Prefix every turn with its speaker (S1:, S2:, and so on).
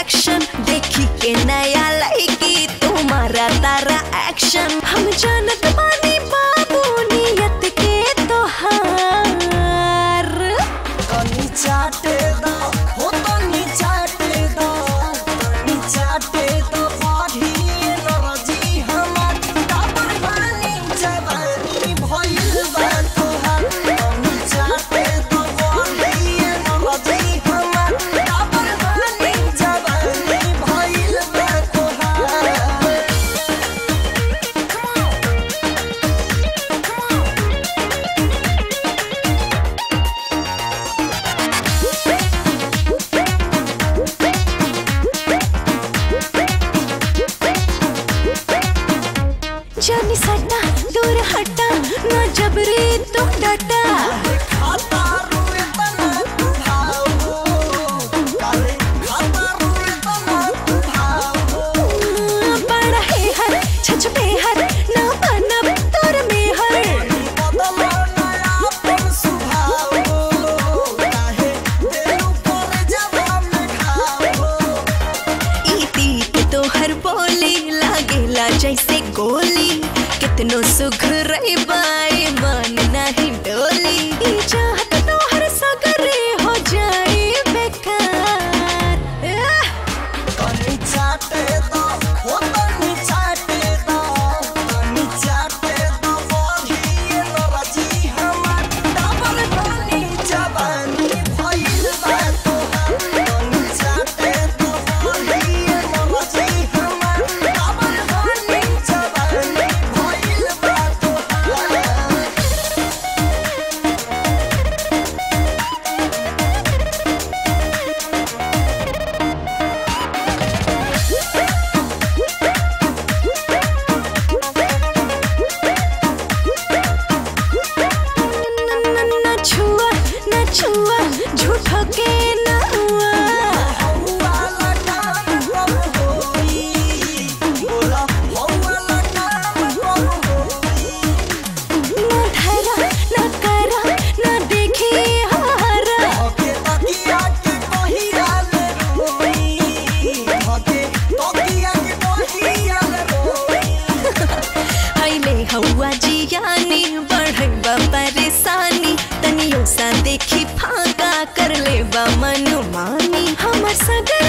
S1: Action देखी के नया लड़की तुम्हारा तारा एक्शन हम जानत बानी बाबू नियत के तोहार
S2: तनी चाटे दो हो तनी चाटे दो तनी चाटे दो बाढ़ी नरजी हमर डाबर पानी जवानी भइल बा तोहार तनी चाटे दो बाढ़ी नरजी हमर डाबर पानी जवानी भइल बा तोहार
S1: जानी सटा दूर हटा ना जबरी तू डटा
S2: खाता रुए तना तू भावो काले खाता रुए तना तू भावो
S1: बड़ा है हर छछ पे हर ना बनब तोर में हर
S2: बदलो नया पन सुभावो काहे देलु पर जवाब में खावो
S1: इती के तो हर बोली लागेला जैसे गोली कितनो सुख रही बाई मन नहीं डोली ई चाहत तो हर सगरे हो जाए बेकार आह!
S2: तनी चाटे दो हो तनी चाटे दो तनी चाटे दो बोलिए नरजी हमर डाबर पानी जवानी भइल बा तोहार तनी चाटे दो बोलिए नरजी हमर डाबर पानी जवानी भइल बा तोहार
S1: न छुआ न छुआ झूठो के न हुआ
S2: हौवा लगाम कब होई बोला हौवा लगाम कब होई
S1: न धरा न करा न देखी हारा
S2: हके तकिया के कहिया ले रोई हके तकिया के कहिया ले रोई
S1: आइले हवा जियानी बढ़ेबा परेशानी तनियो सा देखी फाका कर लेबा मनमानी हमर सगर